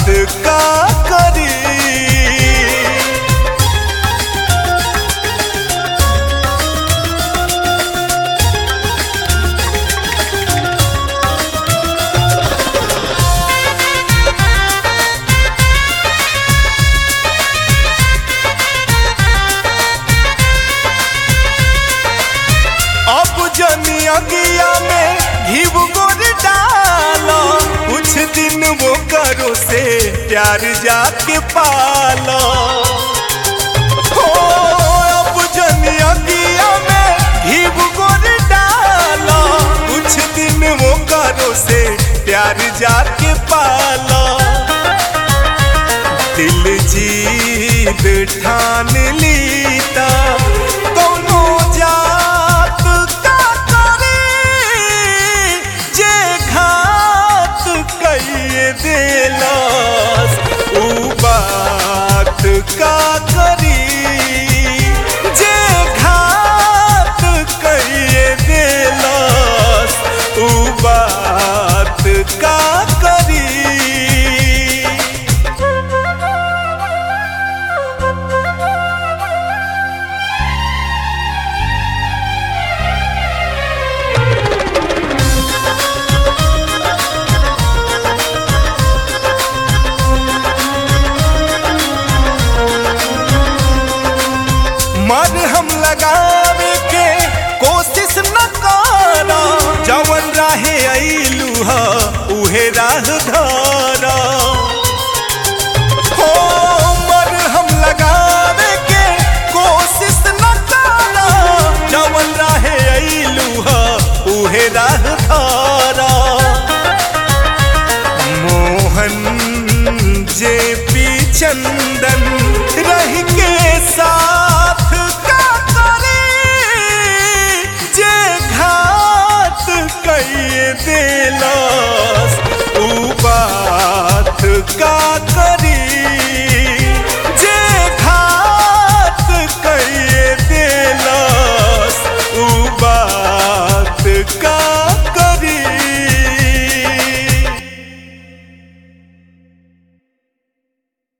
का करी अब जनी अगिया में घीव गोर डालो कुछ दिन वो करो से प्यार जाके पालो हो अब जनी अगिया में घीव गोर डालो कुछ दिन वो करो से प्यार जाके पालो दिल जीत ठान लीता कौनो जात का करे जे घात कइए देलस उ बात का करी जे घात कइए देलस उ बात का करी मन हम लगावे के कोशिश न करो जवन राहे अइलू ह उहे राह धरा हो मन हम लगावे के कोशिश न करो जवन राहे अइलू ह उहे राह धरा मोहन जे पी चंदन रह के सा